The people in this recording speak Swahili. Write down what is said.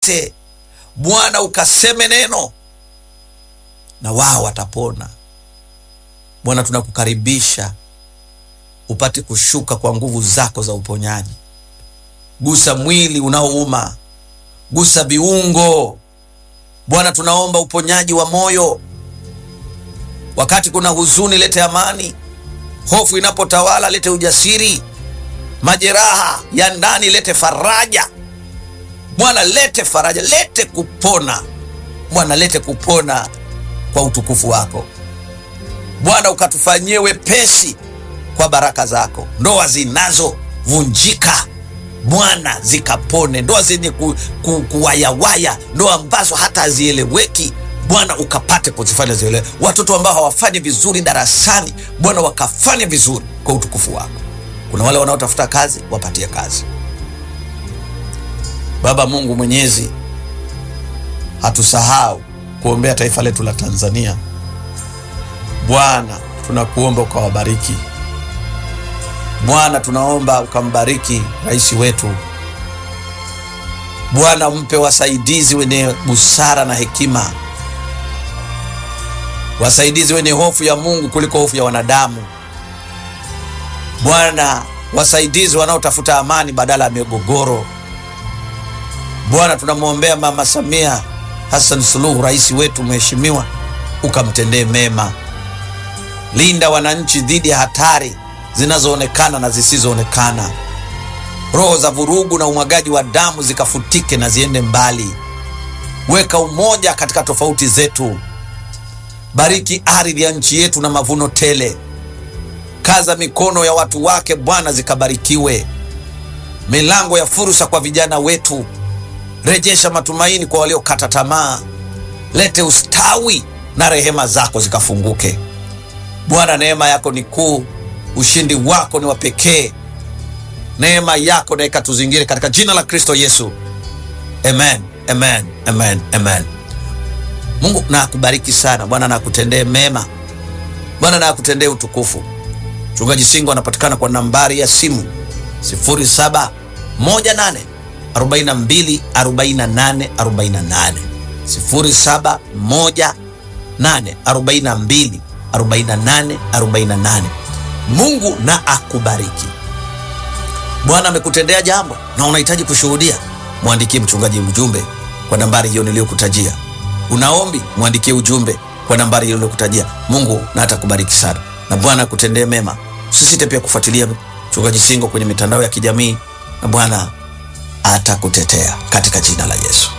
ukawapate Bwana, ukaseme neno na wao watapona. Bwana, tunakukaribisha upate kushuka kwa nguvu zako za uponyaji. Gusa mwili unaouma, gusa viungo Bwana, tunaomba uponyaji wa moyo. Wakati kuna huzuni, lete amani. Hofu inapotawala, lete ujasiri. Majeraha ya ndani, lete faraja. Bwana, lete faraja, lete kupona. Bwana, lete kupona kwa utukufu wako. Bwana, ukatufanyie wepesi kwa baraka zako. Ndoa zinazovunjika Bwana zikapone, ndoa zenye ku, ku, kuwayawaya, ndoa ambazo hata hazieleweki Bwana ukapate kuzifanya zielewe. Watoto ambao hawafanyi vizuri darasani Bwana wakafanya vizuri kwa utukufu wako. Kuna wale wanaotafuta kazi, wapatie kazi. Baba Mungu Mwenyezi, hatusahau kuombea taifa letu la Tanzania. Bwana tunakuomba ukawabariki Bwana tunaomba ukambariki rais wetu Bwana, mpe wasaidizi wenye busara na hekima, wasaidizi wenye hofu ya Mungu kuliko hofu ya wanadamu. Bwana, wasaidizi wanaotafuta amani badala ya migogoro. Bwana, tunamwombea Mama Samia Hassan Suluhu, rais wetu mheshimiwa, ukamtendee mema. Linda wananchi dhidi ya hatari zinazoonekana na zisizoonekana. Roho za vurugu na umwagaji wa damu zikafutike na ziende mbali. Weka umoja katika tofauti zetu. Bariki ardhi ya nchi yetu na mavuno tele. Kaza mikono ya watu wake Bwana, zikabarikiwe. Milango ya fursa kwa vijana wetu. Rejesha matumaini kwa waliokata tamaa. Lete ustawi na rehema zako zikafunguke. Bwana, neema yako ni kuu ushindi wako ni wa pekee. Neema yako na ikatuzingire katika jina la Kristo Yesu, amen, amen, amen, amen. Mungu na akubariki sana. Bwana na akutendee mema. Bwana na akutendee utukufu. Mchungaji Singo anapatikana kwa nambari ya simu 0718 42 48 48, 0718 42 48 48. Mungu na akubariki. Bwana amekutendea jambo na unahitaji kushuhudia, mwandikie mchungaji ujumbe kwa nambari hiyo niliyokutajia. Unaombi, mwandikie ujumbe kwa nambari hiyo niliyokutajia. Mungu na atakubariki sana na Bwana akutendee mema. Usisite pia kufuatilia mchungaji Singo kwenye mitandao ya kijamii na Bwana atakutetea katika jina la Yesu.